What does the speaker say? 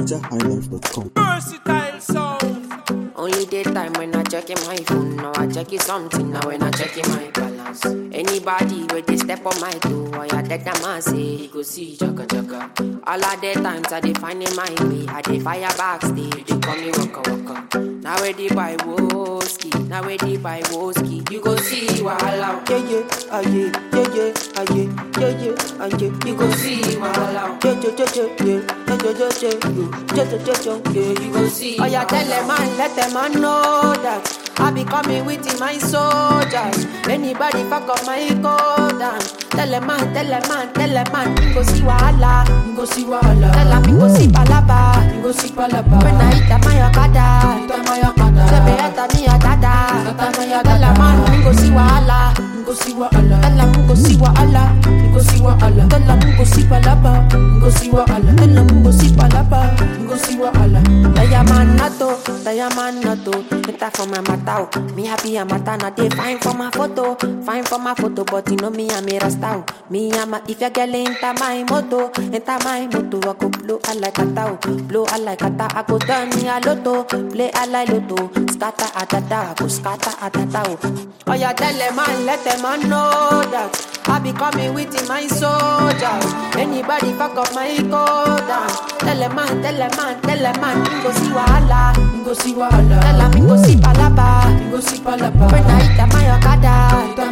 NigerHighlife.com. Versatile sound. Only daytime when I check my phone. Now I check it something. Now when I check my balance. Anybody with they step on my toe, I a dead a man say he go see chaka chaka. All of the times I dey find in my way. I dey fire backstage. They call me waka waka. Now where they buy whiskey. Now where they buy whiskey. You go see wahala. Yeah, yeah, ah, yeah, yeah, yeah, ah, yeah, yeah, yeah, ah, yeah. You go see wahala. Yeah, yeah, yeah, yeah, yeah, yeah, yeah, yeah, yeah, yeah, yeah, yeah, yeah, yeah. You go see. Oh yeah, tell them man, let them man know that I be coming with my soldiers. Anybody fuck up my code and tell them man, tell them man, tell them man, you go see wahala, you go see wahala. Tell them you go see palaba, you go see palaba. When I hit my okada, hit my okada. Say me enter me a dada, enter me a dada. Tell them man, you go see wahala, you go see wahala. Tell them you go see wahala, you go see wahala. Tell them you go see palaba, you go see wahala. Tell them you go see palaba, you go see wahala. Diamond nato, diamond nato. Enter for my matao. Me happy a mata na dey fine for my photo, fine for my photo. But you know me I'm a rasta. Me I'm a if your girl enter my moto, enter my moto. I go blow I like a tao, blow I like a tao. I go turn me a lotto, play I like lotto. Scatter a da da, go scatter a da da. Oh yeah, tell them man, let them man know that I be coming with my soldiers. Anybody fuck up my code and tell them man, tell them man, tell them man, you go see wahala, you go see wahala. Tell them you go see palaba, you go see palaba. When I hit my okada, hit